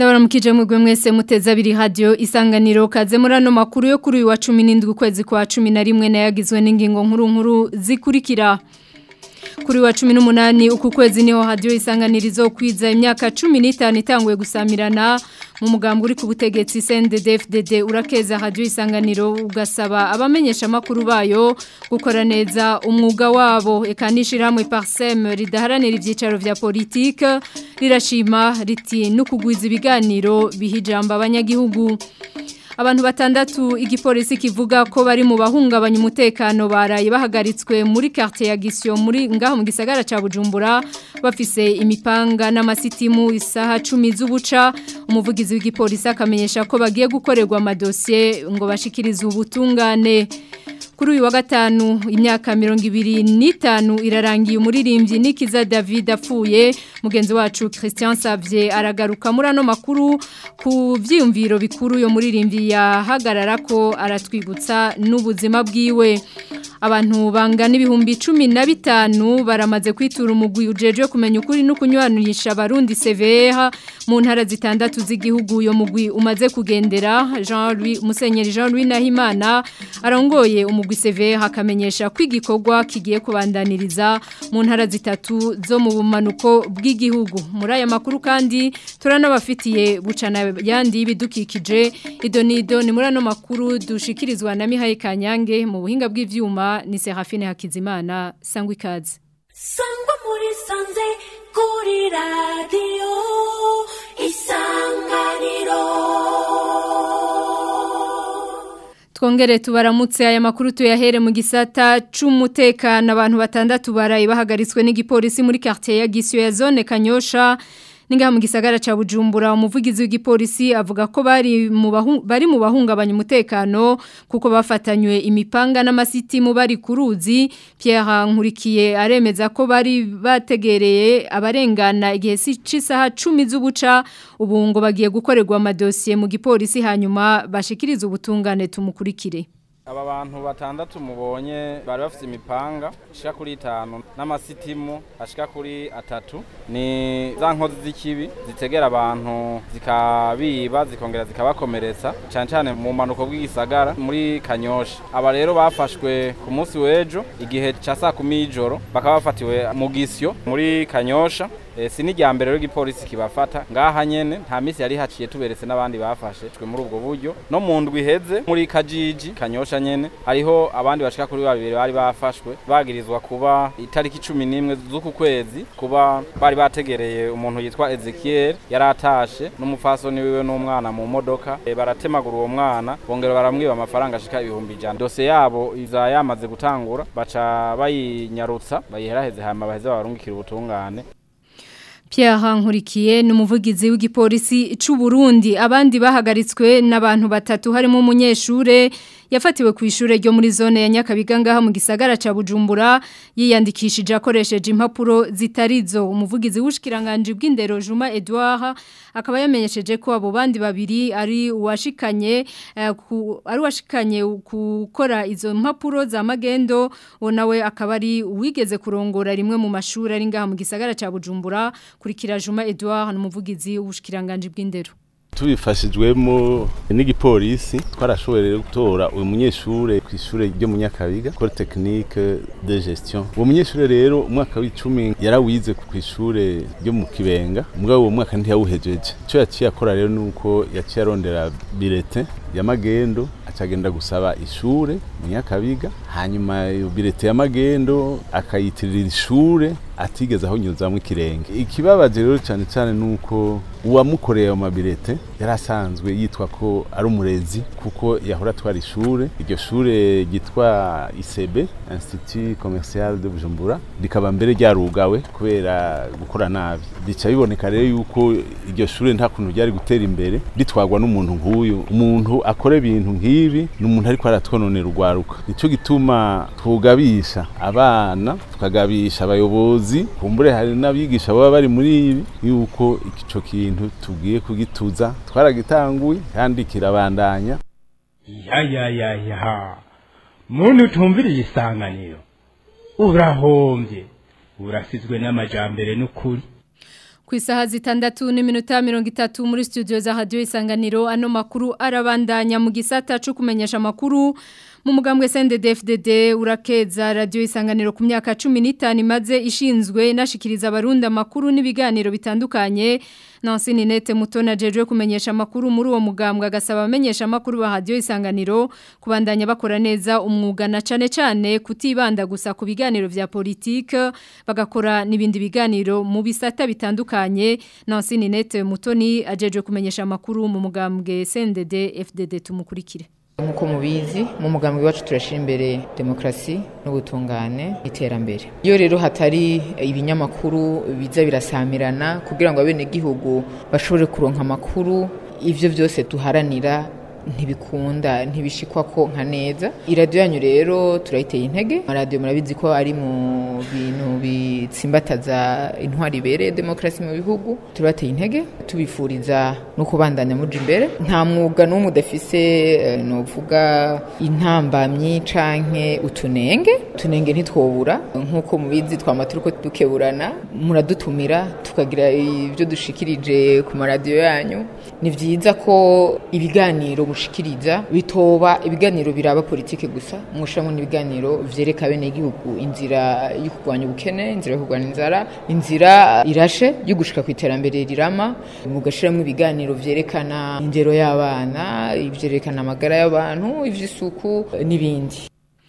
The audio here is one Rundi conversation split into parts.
ndabaramukije mwebwe mwese muteze abiri radio isanganiro kaze muri ano makuru yo kuri uyu wa 17 ukwezi kwa 11 nayagizwe n'ingingo nkuru nkuru zikurikira kuri wa 18 uku kwezi niho radio isanganirizo kwiza imyaka 15 itanguye gusamirana mu mugambo uri ku butegetsi CNDD-FDD urakeza radio isanganiro ugasaba abamenyesha makuru bayo gukora neza umwuga wabo ekanishira hamwe Parsem ridaharanira ivyicaro vya politique rirashima riti no kugwiza ibiganiro bihijamba abanyagihugu abantu batandatu igipolisi kivuga ko bari mu bahungabanya umutekano baraye bahagaritswe muri quartier ya Gisyo muri ngaho mu gisagara ca Bujumbura bafise imipanga n'amasitimu isaha 10 z'ubuca umuvugizi w'igipolisi akamenyesha ko bagiye gukorerwa amadosiye ngo bashikirize ubutungane kuri uyu wa gatanu imyaka mirongo ibiri n'itanu irarangiye umuririmbyi nikiza david apfuye mugenzi wacu christian savye aragaruka muri ano makuru ku byiyumviro bikuru yo muririmbyi yahagarara ko aratwibutsa n'ubuzima bwiwe abantu bangana ibihumbi cumi na bitanu baramaze kwitura umugwi ujejwe kumenya ukuri no kunywanisha abarundi CVH mu ntara zitandatu z'igihugu uyo mugwi umaze kugendera Jean Louis Musenyeri Jean Louis Nahimana arongoye umugwi CVH akamenyesha ko igikorwa kigiye kubandaniriza mu ntara zitatu zo mu bumanuko bw'igihugu muri aya makuru kandi turanabafitiye bucana yandi bidukikije idonido ni muri ano makuru dushikirizwa na Mihaye Kanyange mu buhinga bw'ivyuma ni Serafine Hakizimana sangwa ikaze sangwa muri sanze kuri radio isanganiro Twongere tubaramutse aya makuru tuyahere mu gisata c'umutekano abantu batandatu baraye bahagaritswe n'igipolisi muri quartier ya Gisyo ya zone Kanyosha ningaha mu gisagara ca Bujumbura umuvugizi w'igipolisi avuga ko bari mu bari mu bahungabanya umutekano kuko bafatanywe imipanga n'amasiti mu bari kuruzi Pierre Nkurikiye aremeza ko bari bategereye abarengana igihe c'isaha 10 z'ubuca ubu ngo bagiye gukorerwa amadosiye mu gipolisi hanyuma bashikiriza ubutungane tumukurikire aba bantu batandatu mubonye bari bafite imipanga ishika kuri itanu n'amasitimu ashika kuri atatu ni za nkozi z'ikibi zitegera abantu zikabiba zikongera zikabakomeretsa cyane cyane mu manuko bw'igisagara muri kanyosha aba rero bafashwe ku munsi w'ejo igihe cya saa kumi y'ijoro bakaba bafatiwe mu gisyo muri kanyosha E, si n'irya mbere rero igipolisi kibafata ngaha nyene nta misi yari haciye tuberetse n'abandi bafashe twe muri ubwo buryo no mu ndwi iheze muri kajiji kanyosha nyene hariho abandi bashika kuri babiri bari bafashwe bagirizwa kuba itariki cumi n'imwe z'uku kwezi kuba bari bategereye umuntu yitwa Ezekiel yari atashe n'umufasoni wiwe n'umwana mu modoka e, baratemagura uwo mwana bongera baramwiba amafaranga ashika ibihumbi ijana dosiye yabo iza yamaze gutangura baca bayinyarutsa bayiheraheze hama baheze babarungikira ubutungane Pierre Nkurikiye ni umuvugizi w'igipolisi c'u Burundi abandi bahagaritswe n'abantu batatu harimo umunyeshure yafatiwe ku ishure ryo muri zone ya Nyakabiga ngaha mu gisagara ca Bujumbura yiyandikishije akoresheje impapuro zitarizo umuvugizi w'ushikiranganje bw'indero Juma Edouard akaba yamenyesheje ko abo bandi babiri ari uwashikanye uh, ku, ari washikanye gukora izo mpapuro za magendo nawe akaba ari uwigeze kurongora rimwe mu mashuri ari ngaha mu gisagara ca Bujumbura kurikira Juma Edouard n'umuvugizi w'ubushikiranganje bw'indero tubifashijwemo n'igipolisi twarashoboye rero gutora uyu munyeshure ku ishure ryo mu Nyakabiga Ecole Technique de Gestion uwo munyeshure rero umwaka w'icumi yarawize ku ishure ryo mu Kibenga mugabo uwo mwaka ntiyawuhejeje ico yaciye akora rero nuko yaciye arondera bilete ya magendo acagenda gusaba ishure mu Nyakabiga hanyuma iyo bilete ya magendo akayitirira ishure atigeze aho nyuzamwe ikirenge ikibabaje rero cyane cyane nuko uwamukoreye ayo mabirete yari asanzwe yitwa ko ari umurezi kuko yahora atwara ishure iryo shure ryitwa ICB Institut Commercial de Bujumbura rikaba mbere ryarugawe kubera gukora nabi bica biboneka rero yuko iryo shure nta kuntu ryari gutera imbere ritwagwa n'umuntu nk'uyu umuntu akora ibintu nk'ibi ni umuntu ariko aratwononera urwaruka nicyo gituma twugabisha abana tukagabisha abayobozi kumbure hari n'abigisha baba bari muri ibi yuko ico kintu tugiye kugituza twaragitanguye kandi kirabandanya ya ya ya ya muntu utumviriye isanganiro urahombye urasizwe n'amajambere n'ukuri ku isaha zitandatu n'iminota mirongo itatu muri studio za radio isanganiro ano makuru arabandanya mu gisata cyo kumenyesha amakuru mu mugambwe CNDD-FDD urakeza radio isanganiro ku myaka 15 imaze ishinzwe nashikiriza abarundi amakuru n'ibiganiro bitandukanye Nancy Ninete Mutona jeje kumenyesha amakuru muri uwo mugambwe agasaba abamenyesha amakuru ba radio isanganiro kubandanya bakora neza umwuga na cane cane kutibanda gusa ku biganiro vya politique bagakora nibindi biganiro mu bisata bitandukanye Nancy Ninete Mutoni ajeje kumenyesha amakuru mu mugambwe CNDD-FDD tumukurikire nk'uko mubizi mu mugambi wacu turashyira imbere demokarasi n'ubutungane iterambere iyo rero hatari ibinyamakuru biza birasamirana kugira ngo abenegihugu bashobore kuronka amakuru ibyo byose duharanira ntibikunda ntibishikwa ko nka neza iradiyo yanyu rero turayiteye intege amaradiyo murabizi ko ari mu bintu bitsimbataza intwari ibereye demokarasi mu bihugu turabateye intege tubifuriza no kubandanya muja imbere nta mwuga n'umwe udafise novuga intambamyi canke utunenge utunenge ntitwobura nk'uko mubizi twama turiko dukeburana muradutumira tukagira ibyo dushikirije ku maradiyo yanyu ni vyiza ko ibiganiro mushikiriza bitoba ibiganiro biraba politike gusa mwushamwe n'ibiganiro vyereka bene igihugu inzira yo kurwanya ubukene inzira yo kurwanya inzara inzira irashe yo gushika ku iterambere rirama mugashiramwo ibiganiro vyerekana indero y'abana ivyerekana amagara y'abantu ivy'isuku n'ibindi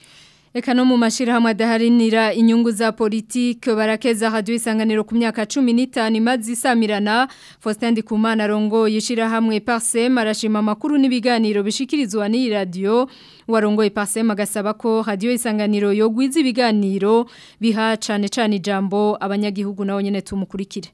Eka no mu mashirahamwe adaharinira inyungu za politike barakeza radio isanganiro ku myaka 15 imaze isamirana Faustin Ndikumana rongo yishirahamwe Parsem arashima makuru n'ibiganiro bishikirizwa ni radio warongoye Parsem agasaba ko radio isanganiro yogwiza ibiganiro biha cane cane ijambo abanyagihugu nawo nyene tumukurikire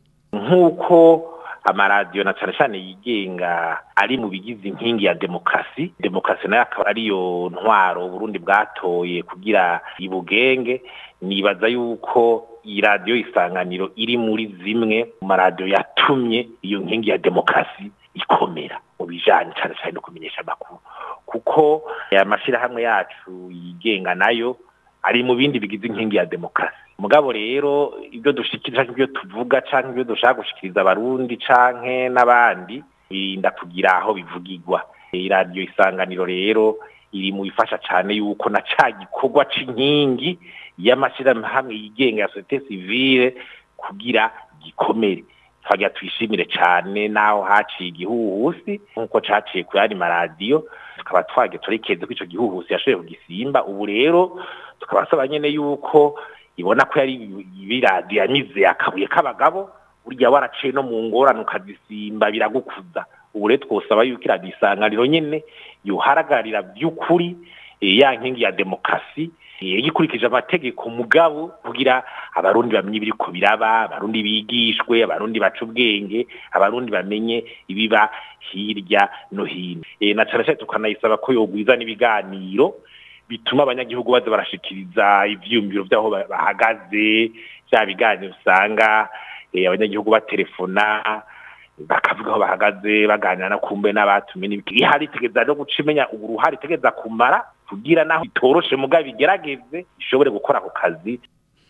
nkuko amaradiyo na cyane cyane yigenga ari mu bigize inkingi ya demokarasi demokarasi nayo akaba ariyo ntwaro Burundi bwatoye kugira ibugenge nibaza yuko iyi radiyo isanganiro iri muri zimwe mu maradiyo yatumye iyo nkingi ya demokarasi ikomera mu bijyanye cyane cyane no kumenyesha amakuru kuko aya mashyirahamwe yacu yigenga nayo ari mu bindi bigize inkingi ya demokarasi mugabo rero ibyo dushikiriza ibyo tuvuga cyangwa ibyo dushaka gushikiriza abarundi canke n'abandi birinda kugira aho bivugirwa iradiyo isanganiro rero iri mu bifasha cyane yuko na ca gikorwa c'inkingi y'amashyirahamwe yigenga ya societe civile kugira gikomere twagira twishimire cyane naho haciye igihuhusi nk'uko caciye ku yandi maradiyo tukaba twagiye turekeze ko ico gihuhusi yashoboye kugisimba ubu rero tukaba saba nyene yuko ibona ko yari ibiradiyo yamize akabuye k'abagabo burya waraciye no mu ngorane ukazisimba biragukuza ubu rero twosaba yuko iradiyo isanganiro nyene yoharagarira by'ukuri ya nkingi ya demokarasi gikurikije amategeko mugabo kugira abarundi bamenye ibiriko biraba abarundi bigishwe abarundi baca ubwenge abarundi bamenye ibiba hirya no hino na cyane cyane tukanayisaba ko yogwiza n'ibiganiro bituma abanyagihugu baza barashikiriza ivyiyumviro vyaho bahagaze vya biganiro usanga abanyagihugu baterefona bakavuga aho bahagaze baganira na kumbe n'abatumye ihari itegeza no guca imenya uruhare itegeza kumara kugira naho bitoroshe mugabo bigerageze ishobore gukora ako kazi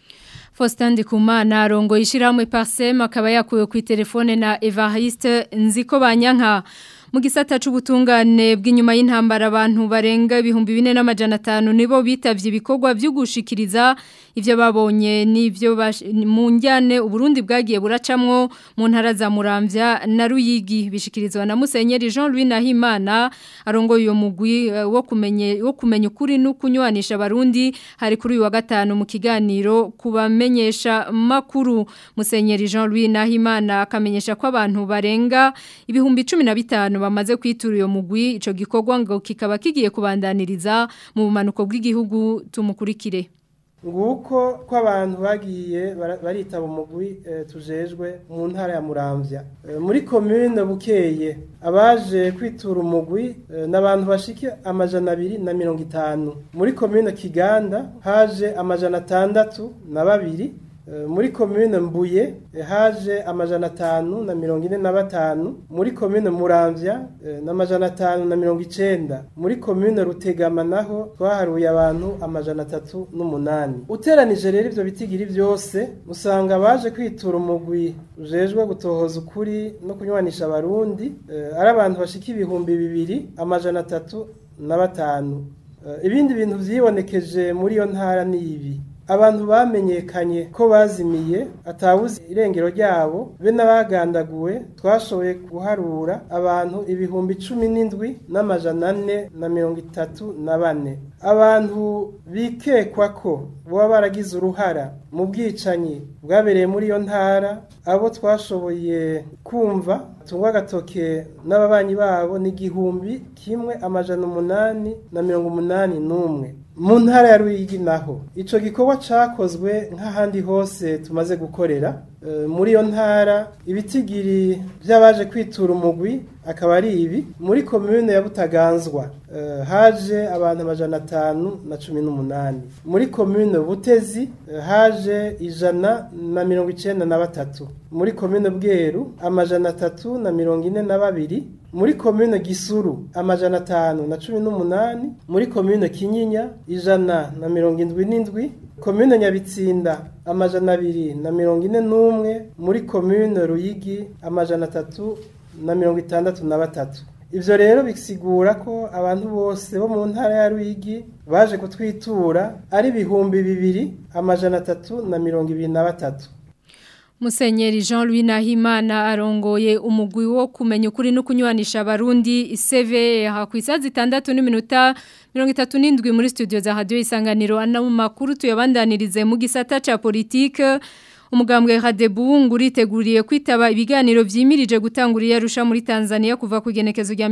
Faustin Ndikumana rongo yishiramwe Parsem akaba yakuwe ku telefone na Evariste Nziko Banyanka mu gisata c'ubutungane bw'inyuma y'intambara abantu barenga ibihumbi bine n'amajana atanu nibo bitavye ibikorwa byo gushikiriza ivyo babonye n'ivyo mu njyane uburundi bwagiye buracamwo mu ntara za Muramvya na Ruyigi bishikirizwa na Musenyeri Jean Louis Nahimana arongoye uyo mugwi uh, wo kumenye wo kumenya ukuri no kunywanisha abarundi hari kuri uyu wa gatanu mu kiganiro kubamenyesha makuru Musenyeri Jean Louis Nahimana akamenyesha ko abantu barenga ibihumbi 15 bamaze kwitura uyo mugwi ico gikorwa ngo kikaba kigiye kubandaniriza mu bumanuko bw'igihugu tumukurikire nguko ko abantu bagiye baritaba umugwi tujejwe mu ntara ya muramvya muri komine bukeye abaje kwitura umugwi n'abantu bashika amajana abiri na mirongo itanu muri komine kiganda haje amajana atandatu na babiri Eh, muri komine mbuye eh, haje amajana atanu na mirongo ine na batanu muri komine muramvya eh, n'amajana atanu na mirongo icenda muri komine rutegama naho twaharuye abantu amajana atatu n'umunani uteranije rero ivyo bitigiri vyose usanga baje kwitura umugwi ujejwe gutohoza ukuri no kunywanisha abarundi eh, ari abantu bashika ibihumbi bibiri amajana atatu na batanu Eh, ibindi bintu vyibonekeje muri iyo ntara ni ibi abantu bamenyekanye ko bazimiye atawuzi irengero ryabo be n'abagandaguwe twashoboye guharura abantu ibihumbi cumi n'indwi n'amajana ane na mirongo itatu na bane abantu bikekwa ko baba baragize uruhara mu bwicanyi bwabereye muri iyo ntara abo twashoboye kumva tungwa agatoke n'ababanyi babo ni igihumbi kimwe amajana umunani na mirongo umunani n'umwe mu ntara ya Ruyigi naho ico gikorwa cakozwe nk'ahandi hose tumaze gukorera e, muri iyo ntara ibitigiri by'abaje kwitura umugwi akaba ari ibi muri komune ya Butaganzwa e, haje abantu amajana atanu na cumi n'umunani muri komune Butezi e, haje ijana na mirongo icenda na batatu muri komune Bweru amajana atatu na mirongo ine na babiri muri komine gisuru amajana atanu na cumi n'umunani muri komine kinyinya ijana na mirongo indwi n'indwi komine nyabitsinda amajana abiri na mirongo ine n'umwe muri komine ruyigi amajana atatu na mirongo itandatu na batatu ivyo rero bisigura ko abantu bose bo mu ntara ya ruyigi baje kutwitura ari ibihumbi bibiri amajana atatu na mirongo ibiri na batatu Musenyeri Jean-Louis Nahimana arongoye umugwi wo kumenya ukuri no kunywanisha abarundi iseve hakwisaza itandatu n'iminota 37 muri studio za radio isanganiro ana mu makuru tuyabandanirize mu gisata ca politique umugambwe Hadebu nguriteguriye kwitaba ibiganiro vyimirije gutangurira yarusha muri Tanzania kuva ku genekezo rya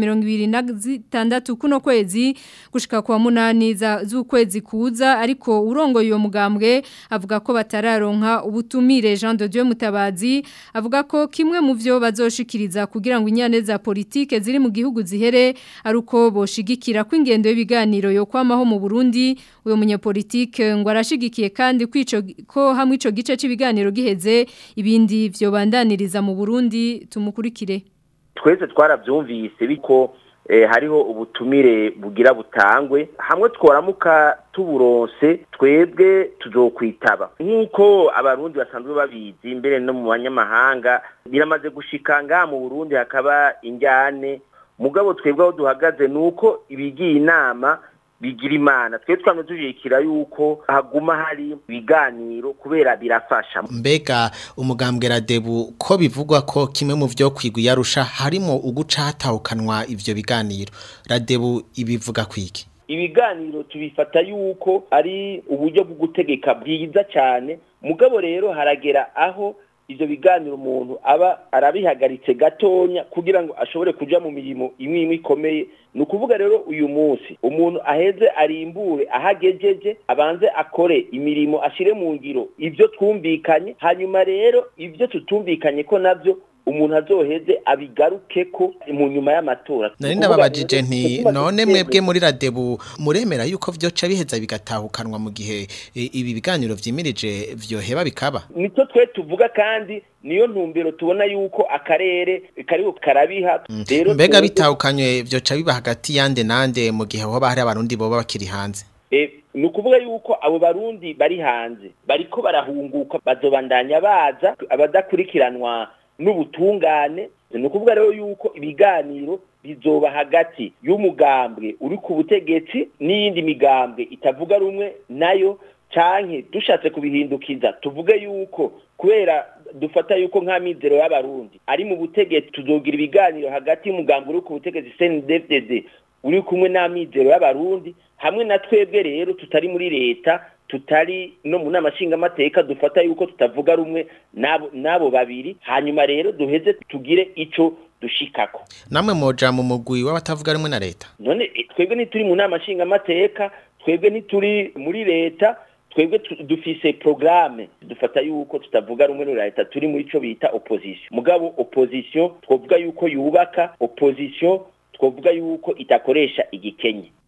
2026 kuno kwezi gushika kwa munani za z'ukwezi kuza ariko urongo iyo mugambwe avuga ko batararonka ubutumire Jean de Dieu Mutabazi avuga ko kimwe mu vyo bazoshikiriza kugira ngo inyane za politike ziri mu gihugu zihere aruko boshigikira kw'ingendo y'ibiganiro yo kwamaho mu Burundi uyo munyepolitike ngo arashigikiye kandi kwico ko hamwe ico gice c'ibiganiro giheze ibindi vyo bandaniriza mu Burundi tumukurikire twese twaravyumvise biko eh, hariho ubutumire bugira butangwe hamwe tworamuka tuburonse twebwe tuzokwitaba nk'uko abarundi basanzwe babizi mbere no mu banyamahanga biramaze gushika ngaha mu Burundi hakaba injyane mugabo twebwe aho duhagaze nuko ibigiye inama bigira imana twe twamwe tujikira yuko haguma hari ibiganiro kubera birafasha mbega umugambwe radebu ko bivugwa ko kimwe mu vyo kwigwa yarusha harimo uguca hatawukanwa ivyo biganiro radebu ibivuga kwiki ibiganiro tubifata yuko ari uburyo bwo gutegeka bwiza cyane mugabo rero haragera aho ivyo biganiro umuntu aba arabihagaritse gatonya kugira ngo ashobore kuja mu mirimo imwe imwe ikomeye ni ukuvuga rero uyu munsi umuntu aheze arimbure ahagejeje abanze akore imirimo ashire mu ngiro ivyo twumvikanye hanyuma rero ivyo tutumvikanye ko navyo umuntu azoheze abigaruke ko mu nyuma y'amatora nari ndababajije nti none mwebwe muri radebu muremera yuko vyoca biheza bigatahukanwa mu gihe e, ibi biganiro vyimirije vyoheba bikaba nicyo twe tuvuga kandi niyo ntumbero tubona yuko akarere kariho karabiha rero mbega bitahukanywe vyoca biba hagati yande nande mu gihe hoba hari abarundi boba bakiri hanze e, ni ukuvuga yuko abo barundi bari hanze bariko barahunguka bazobandanya baza abadakurikiranwa n'ubutungane ni ukuvuga rero yuko ibiganiro bizoba hagati y'umugambwe uri ku butegetsi n'iyindi migambwe itavuga rumwe nayo canke dushatse kubihindukiza tuvuge yuko kubera dufata yuko nka mizero y'abarundi ari mu butegetsi tuzogira ibiganiro hagati y'umugambwe uri ku butegetsi CNDD-FDD uri kumwe n'amizero y'abarundi hamwe na twebwe rero tutari muri leta tutari no mu nama nshingamateka dufata yuko tutavuga rumwe nabo nabo babiri hanyuma rero duheze tugire ico dushikako namwe moja mu mugwi w'abatavuga rumwe na leta none twebwe ntituri mu nama nshingamateka twebwe ntituri muri leta twebwe dufise programme dufata yuko tutavuga rumwe na leta turi muri ico bita opposition mugabo opposition twovuga yuko yubaka opposition twovuga yuko itakoresha igikenye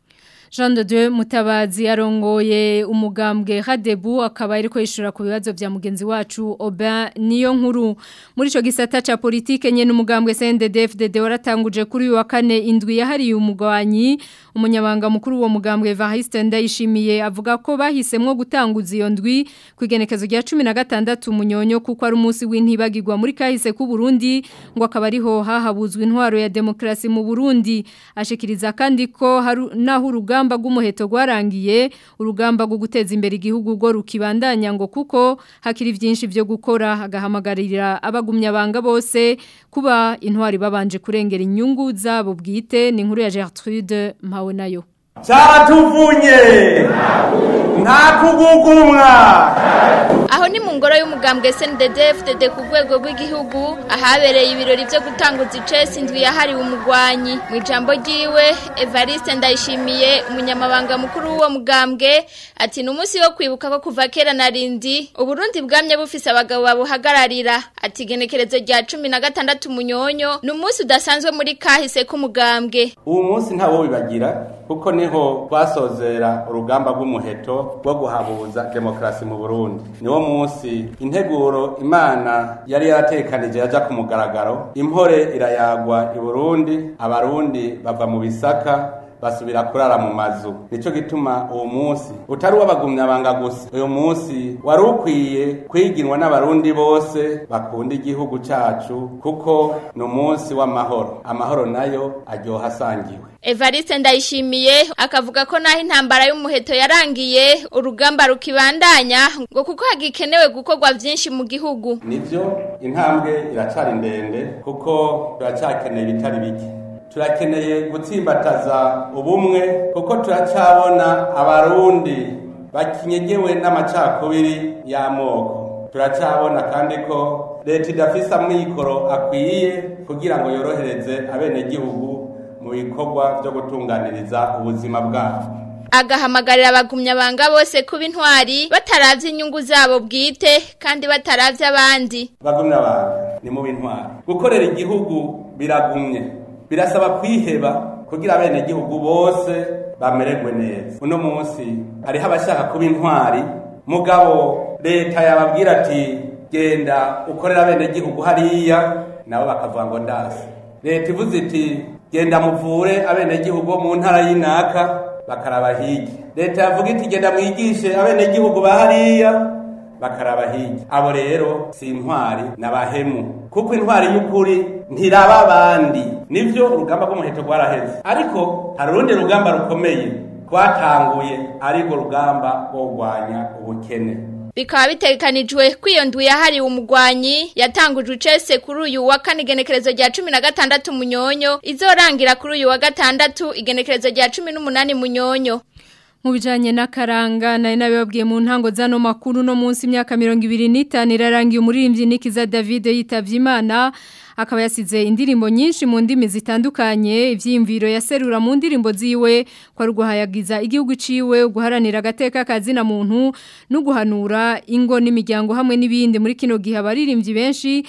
Jean de Dieu Mutabazi arongoye umugambwe Hadebu akaba ariko yishura ku bibazo vya mugenzi wacu Oba niyo nkuru muri ico gisata ca politike nyene umugambwe CNDD-FDD waratanguje kuri uyu wa kane indwi yahariye umugwanyi umunyabanga mukuru wo mugambwe Evariste Ndayishimiye avuga ko bahisemwo gutanguza iyo ndwi kwigenekezo rya 16 munyonyo kuko ari umunsi w'intibagirwa muri kahise ku Burundi ngo akaba ariho hahabuzwa intwaro ya demokrasi mu Burundi ashikiriza kandi ko haru, naho urugamba rw'umuheto rwarangiye urugamba rwo guteza imbere igihugu go rukibandanya ngo kuko hakiri byinshi byo gukora agahamagarira abagumya banga bose kuba intwari babanje kurengera inyungu zabo bwite ni inkuru ya Gertrude mpawe nayo Charatuvunye nta kugugumwa aho ni mu ngoro y'umugambwe SNDD-FDD ku rwego rw'igihugu ahabereye ibirori byo gutanguza icesi indwi yahariwe umugwanyi mu ijambo ryiwe Evariste Ndayishimiye umunyamabanga mukuru w'uwo mugambwe ati ni umunsi wo kwibuka ko kuva kera na rindi uburundi bwamye bufise abagabo babuhagararira ati genekerezo rya cumi na gatandatu munyonyo ni umunsi udasanzwe muri kahise k'umugambwe uwo munsi ntawo bibagira kuko niho twasozera urugamba rw'umuheto rwo guhabuza demokarasi mu Burundi niwo munsi integuro imana yari yaratekanije yaja ku mugaragaro impore irayagwa i Burundi abarundi bava mu bisaka basubira kurara mu mazu nico gituma uwo munsi utari w'abagumyabanga gusa uyu munsi wari ukwiye kwiginwa n'abarundi bose bakunda igihugu cacu kuko ni umunsi w'amahoro amahoro nayo aryoha asangiwe Evariste ndayishimiye akavuga ko naho intambara y'umuheto yarangiye urugamba rukibandanya ngo kuko hagikenewe gukorwa byinshi mu gihugu nivyo intambwe iracari ndende kuko turacakeneye ibitari bike turakeneye gutsimbataza ubumwe kuko turacabona abarundi bakinyegewe n'amacakubiri y'amoko turacabona kandi ko leta idafise amikoro akwiye kugira ngo yorohereze abenegihugu mu bikorwa byo gutunganiriza ubuzima bwabo agahamagarira abagumyabanga bose kuba intwari bataravye inyungu zabo bwite kandi bataravye abandi bagumyabanga ni mu bintwari gukorera igihugu biragumye birasaba kwiheba kugira abene gihugu bose bamererwe neza uno munsi hariho abashaka kuba intwari mugabo leta yababwira ati genda ukorera abene gihugu hariya nabo bakavuga ngo ndasi leta ivuze iti genda muvure abene gihugu mu ntara y'inaka bakaraba hirya leta yavuga iti genda mwigishe abene gihugu ba hariya bakaraba hirya abo rero si intwari n'abahemu kuko intwari y'ukuri ntiraba abandi nivyo urugamba rw'umuheto rwaraheze ariko hari urundi rugamba rukomeye rwatanguye ariko rugamba rwo kurwanya ubukene bikaba bitegekanijwe ko iyo ndwi yahariwe umugwanyi yatangujwe icese kuri uyu wa kane igenekerezo rya cumi na gatandatu munyonyo izorangira kuri uyu wa gatandatu igenekerezo rya cumi n'umunani munyonyo mu bijanye n'akaranga nari nabibabwiye mu ntango zano makuru no munsi imyaka 25 irarangiye umuririmbyi Nikiza David yitavye Imana akaba yasize indirimbo nyinshi mu ndimi zitandukanye ivyimviro yaserura mu ndirimbo ziwe kwa ruguhayagiza igihugu ciwe guharanira agateka kazina muntu no guhanura ingo n'imiryango hamwe n'ibindi muri kino gihe abaririmbyi benshi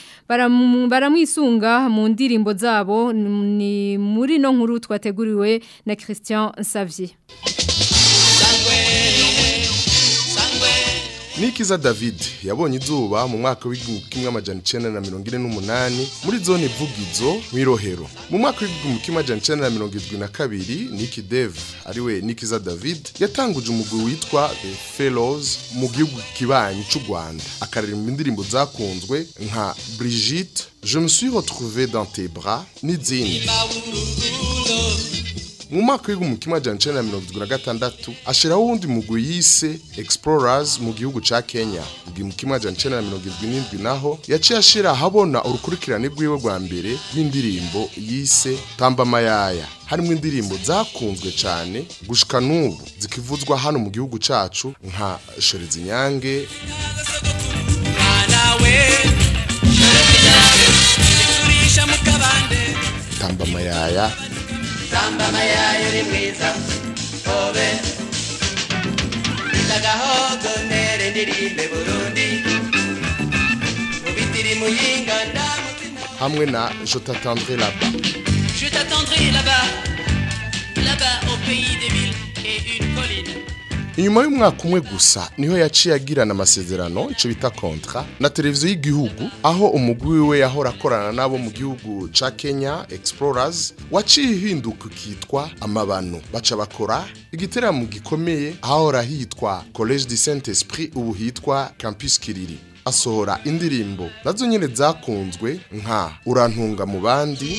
baramwisunga mu ndirimbo zabo ni muri no nkuru twateguriwe na Christian Savier Nikiza David yabonye izuba mu mwaka w'igihumbi kimwe amajana icenda na mirongo ine n'umunani muri zone Vugizo mw'irohero mu mwaka w'igihumbi kimwe amajana icenda na mirongo irindwi na kabiri Niki Dev ariwe Nikiza David yatanguje umugwi witwa The Fellows mu gihugu kibanyi c'u Rwanda akaririmba indirimbo zakunzwe nka Brigitte Je me suis retrouvé dans tes bras n'izindi mu mwaka w'igihumbi kimwe amajana icenda na mirongo irindwi na gatandatu ashiraho uwundi mugwi yise explorers mu gihugu ca kenya igihumbi kimwe amajana icenda na mirongo irindwi n'indwi naho yaciye ashira ahabona urukurikirane rwiwe rwa mbere rw'indirimbo yise tamba mayaya harimo indirimbo zakunzwe cane gushika n'ubu zikivuzwa hano mu gihugu cacu nka shoreza inyange tamba mayaya Samba mayayo ni mwiza Obe Ndagahogo nere ndirimbe Burundi Mubitiri muyinga ndamutima hamwe na je t'attendrai là-bas Je t'attendrai là-bas Là-bas au pays des villes et une colline. inyuma y'umwaka umwe gusa niho yaciye agirana amasezerano icyo bita kontra na televiziyo y'igihugu aho umugwi we yahora akorana nabo mu gihugu ca Kenya Explorers waciye ihinduka ukitwa amabano baca bakora igiteramo gikomeye ahora hitwa Collège du Saint-Esprit ubu hitwa Campus Kiriri asohora indirimbo nazo nyene zakunzwe nka urantunga mu bandi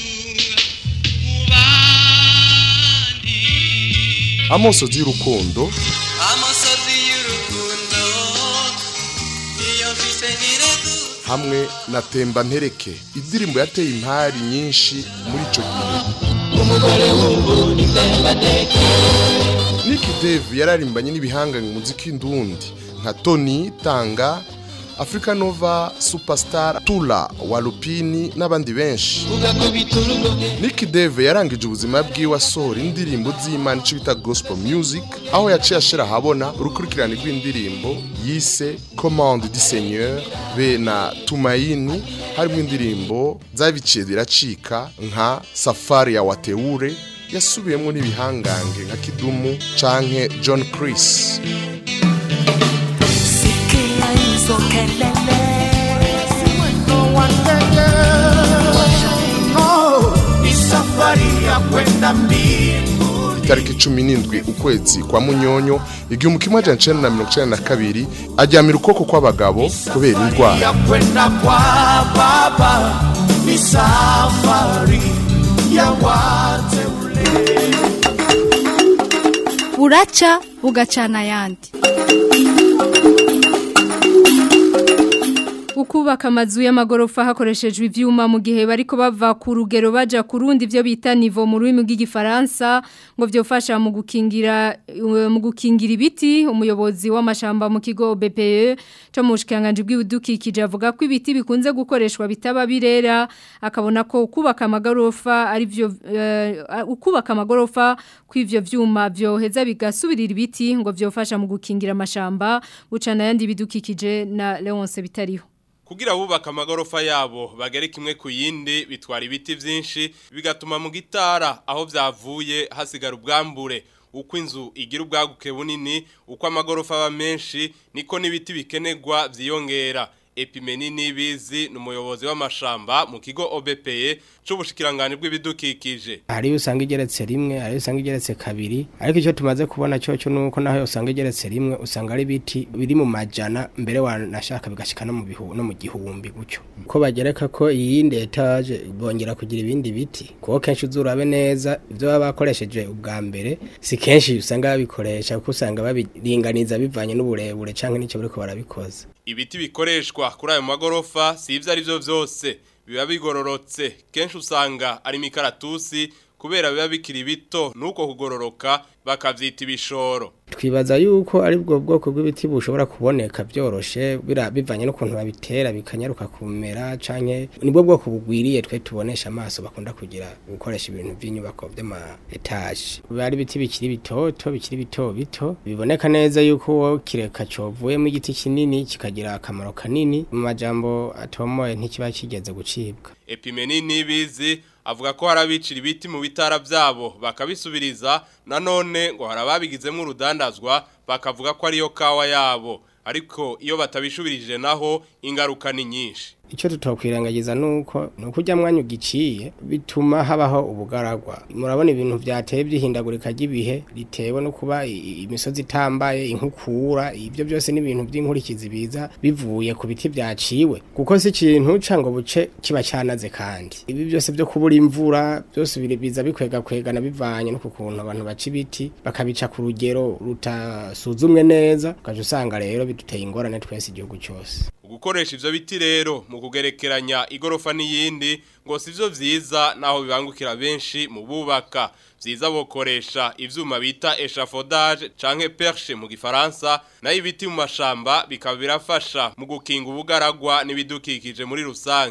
amosozi y'urukundo amosozi y'urukundo iyo mfise niregu hamwe na temba ntereke indirimbo yateye impari nyinshi muri ico gihe umugore w'uburundi tembateke Nick Dave yararimbanye n'ibihanga mu muziki ndundi nka Tony Tanga Africa Nova Superstar Tula Walupini n'abandi benshi ugakubita urugohe Nick Dave yarangije ubuzima bwiwe asohora indirimbo z'Imana ico bita gospel music aho yaciye ashira habona urukurikirane rw'indirimbo yise Commande du Seigneur be na Tumaini harimo indirimbo zabiciye ziracika nka Safari ya Wateure yasubiyemo n'ibihangange nka Kidumu canke John Chris Sikia hizo kelele Mwendo wa ndege No, ni safari ya kwenda mbingu itariki cumi n'indwi ukwezi kwa munyonyo igihumbi kimwe amajana icenda na mirongo icenda na kabiri aryamira ukuboko kw'abagabo kubera indwara ya kwenda kwa baba ni safari ya wateule buraca bugacana ayandi ukubaka amazu y'amagorofa hakoreshejwe ivyuma mu gihe bariko bava ku rugero baja ku rundi byo bita nivo mu rurimi rw'igifaransa ngo vyofasha mu gukingira mu gukingira ibiti umuyobozi w'amashamba mu kigo BPE cyo mu bushikanganje bw'ibidukikije avuga ko ibiti bikunze gukoreshwa bitaba birera akabona ko kubaka amagorofa ari byo uh, ukubaka amagorofa kw'ivyo vyuma vyoheza bigasubirira ibiti ngo vyofasha mu gukingira amashamba gucana yandi bidukikije na Leonce bitariho kugira bubaka amagorofa yabo bagere kimwe ku yindi bitwara ibiti byinshi bigatuma mu gitara aho byavuye hasigara ubwambure uko inzu igira ubwaguke bunini uko amagorofa aba menshi niko n'ibiti bikenerwa byiyongera epimeni nibizi ni umuyobozi w'amashamba mu kigo OBPE c'ubushikiranganje bw'ibidukikije hari usanga igeretse rimwe hari usanga igeretse kabiri ariko icyo tumaze kubona cyo cyo nuko naho usanga igeretse rimwe usanga ari biti biri mu majana mbere wanashaka bigashika no mu bihu no mu gihumbi gucyo ko bagereka ko iyindi etage bongera kugira ibindi biti kuko kenshi uzurabe neza ibyo baba bakoresheje ubwa mbere si kenshi usanga babikoresha kuko usanga babiringaniza bivanye n'uburebure canke n'icyo bariko barabikoza ibiti bikoreshwa kuri ayo magorofa si ivyo ari byo vyose biba bigororotse kenshi usanga ari imikaratusi kubera biba bikiri bito nuko kugororoka bakavyita ibishoro twibaza yuko ari bwo bwoko bw'ibiti bushobora kuboneka byoroshe bivanye n'ukuntu babitera bikanyaruka kumera canke nibwo bwoko bugwiriye twe tubonesha amaso bakunda kugira gukoresha ibintu by'inyubako by'ama etage bari biti bikiri bitoto bikiri bito bito biboneka neza yuko wo kireka covuyemo igiti kinini kikagira akamaro kanini mu majambo atomoye ntikiba kigeze gucibwa epimeni nibizi avuga ko harabicira ibiti mu bitara byabo bakabisubiriza nanone ngo harababigizemo urudandazwa bakavuga ko ariyo kawa yabo ariko iyo batabishubirije naho ingaruka ni nyinshi icyo tutokwirengagiza nuko nuko ujya mwanya ugiciye bituma habaho ubugaragwa murabona ibintu byateye byihindagurika ry'ibihe ritewe no kuba imisozi itambaye inkukura ibyo byose n'ibintu by'inkurikizi biza bivuye ku biti byaciwe kuko si ikintu ngo buce kiba cyanaze kandi ibi byose byo kubura imvura byose biza bikwega kwegana bivanye no ku kuntu abantu baca ibiti bakabica ku rugero rutasuzumwe neza ukaje usanga rero biduteye ingorane twese igihugu cyose gukoresha ivyo biti rero mu kugerekeranya igorofa n'iyindi ngo sivyo vyiza naho bibangukira benshi mu bubaka vyiza bokoresha ivyuma bita échafaudage canke perche mu gifaransa nayo ibiti mu mashamba bikaba birafasha mu gukinga ubugaragwa n'ibidukikije muri rusangi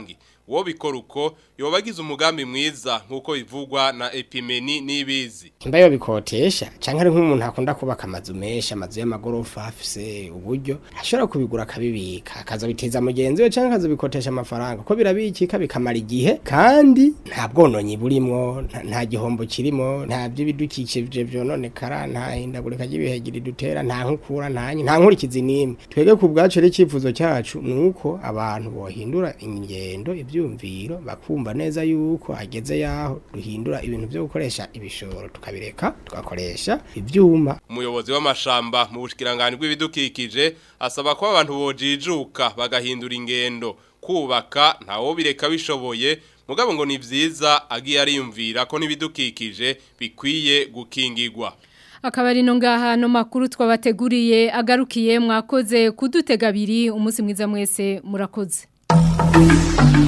uwo bikora uko yoba agize umugambi mwiza nk'uko bivugwa na epimeni n'ibizi imba yo bikotesha canke ari nk'umuntu akunda kubaka amazu menshi amazu y'amagorofa afise uburyo ashobora kubigura akabibika akazabiteza mugenzi we canke akazabikotesha amafaranga ko birabikika bikamara igihe kandi nta bwononyi burimwo nta- nta gihombo kirimo nta by'ibidukikije vyononekara nta hindagurika ry'ibihegiri dutera nta nkukura nta nta nkurikizi n'imwe twebwe ku bwacu rero icyifuzo cyacu ni uko abantu bohindura ingendo ibyumviro bakumva neza yuko hageze yaho duhindura ibintu byo gukoresha ibishoro tukabireka tugakoresha ibyuma umuyobozi w'amashamba mu bushikiranganje bw'ibidukikije asaba ko abantu bojijuka bagahindura ingendo kubaka ntawo bireka bishoboye mugabo ngo ni vyiza agiye ariyumvira ko n'ibidukikije bikwiye gukingirwa akaba ari no ngaha no makuru twabateguriye agarukiye mwakoze kudutega abiri umunsi mwiza mwese murakoze